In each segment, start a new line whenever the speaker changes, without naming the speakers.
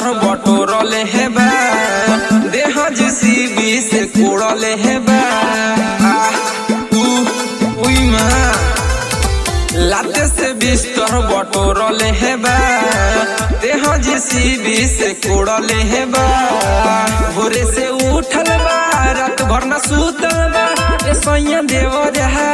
बिस्तर बटोरले हे बा देह जेसीबी से कोड़ले हे बा आह, उ, उई माँ लाते से बिस्तर बटोरले हे बा देह जेसीबी से कोड़ले हे बा भोरे से उठल बा रात भर न सुतल बा ए सैया देव रहा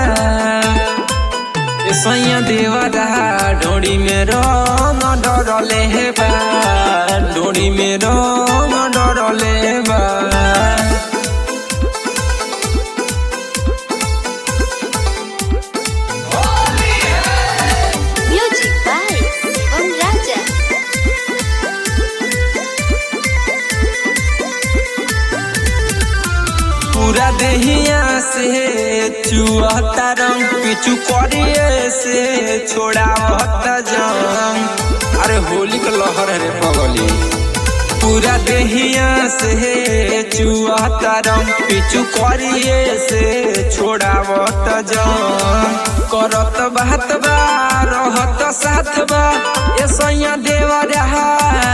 ए सैया देव रहा डोरी में रंग डरले हे बा डोरी में रंग डरले बा
Music by Shivam Raja.
पूरा देहिया से चुहता रंग पिचू करिए से छोड़ावता जंग अरे होली का लहर है रे पगली पूरा देहिया से चुहता रंग पिचू करिए से छोड़ावता जंग करत बात बा रहत साथ बा ए सैया देवा रहा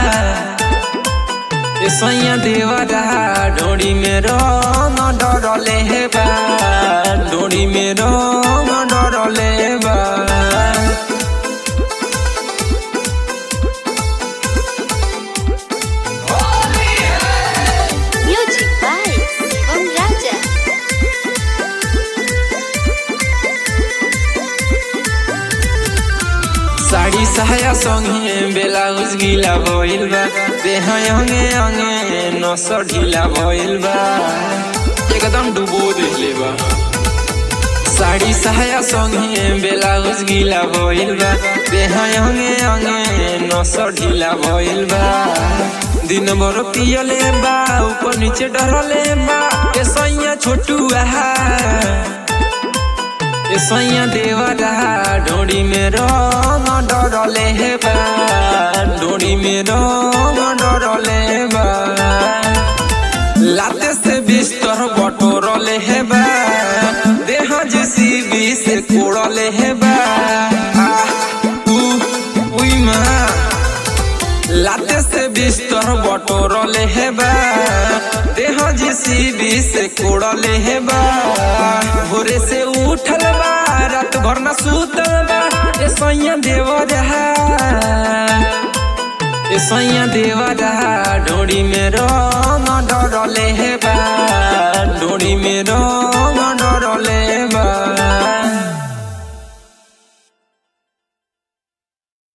ए सैया देवरा डोरी में रंग डरले हे बा डोरी में रंग डरले बा
Music by Shivam Raja.
Sari सहाया संगे ब्लाउज गीला भइल बा देह अंगे अंगे नस ढीला भइल बा एकदम डुबो देले बा साड़ी सहाया संगे ब्लाउज गीला भइल बा देह अंगे अंगे नस ढीला भइल बा दिन भर पियले बा ऊपर नीचे डरले बा ए सैया छोटू आहा ए सैया देवरा डोरी में रंग डरले हे बा डोरी में रंग डरले बा लाते से बिस्तर बटोरले हे बा देह जेसीबी से कोड़ले हे बा आह, उ, उई माँ लाते से बिस्तर बटोरले हे बा देह जेसीबी से कोड़ले हे बा भोरे से उठल बा रात भर न सुतल बा ए सैया देव रहा ए सैया देव रहा